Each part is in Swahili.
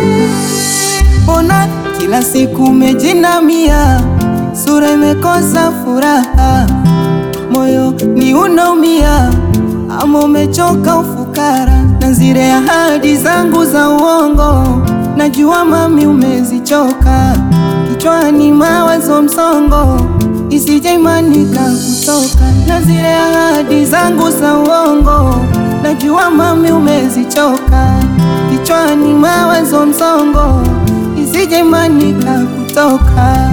Mbona kila siku umejinamia, sura imekosa furaha, moyo ni unaumia, ama umechoka ufukara na zile ahadi zangu za uongo. Najua mami umezichoka, kichwani mawazo msongo, isije imanika kutoka na zile ahadi zangu za uongo. Najua mami umezichoka, kichwani mawazo msongo, isije imanika kutoka.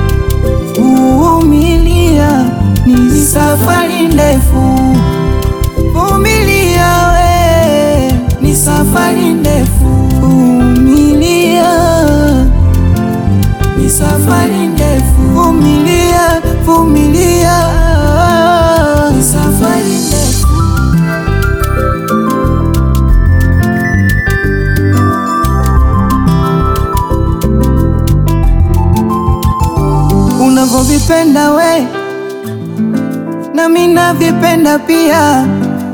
Vumilia, ni safari ndefu. Vumilia we, ni safari ndefu. Vumilia, ni safari ndefu. Vumilia, vumilia, ni safari ndefu. Unavyovipenda we nami navipenda pia,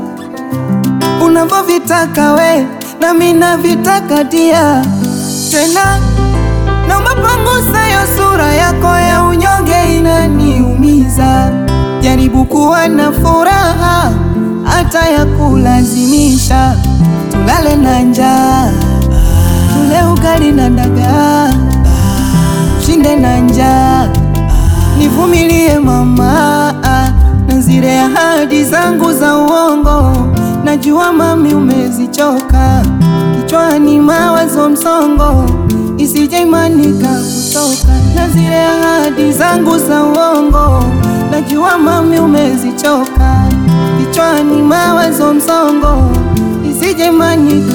unavyovitaka we nami navitaka dia. Tena naomba pangusa yo sura yako ya unyonge, inaniumiza. Jaribu kuwa na furaha hata ya kulazimisha, tulale na njaa, tule ugali na dagaa, shinde na njaa Nivumilie mama, na zile ahadi zangu za uongo. Najua mami umezichoka, kichwani mawazo msongo, isije imanika kutoka. Na zile ahadi zangu za uongo, najua mami umezichoka, kichwani mawazo msongo, isije imanika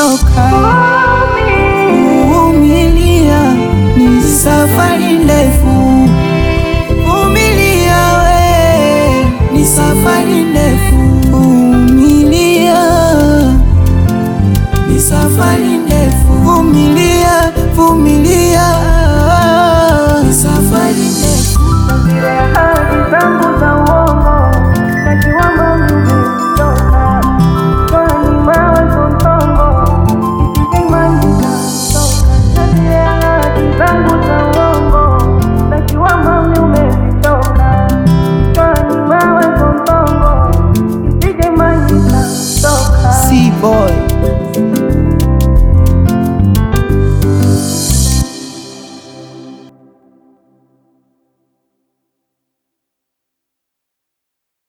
kutoka. Vumilia, ni safari ndefu.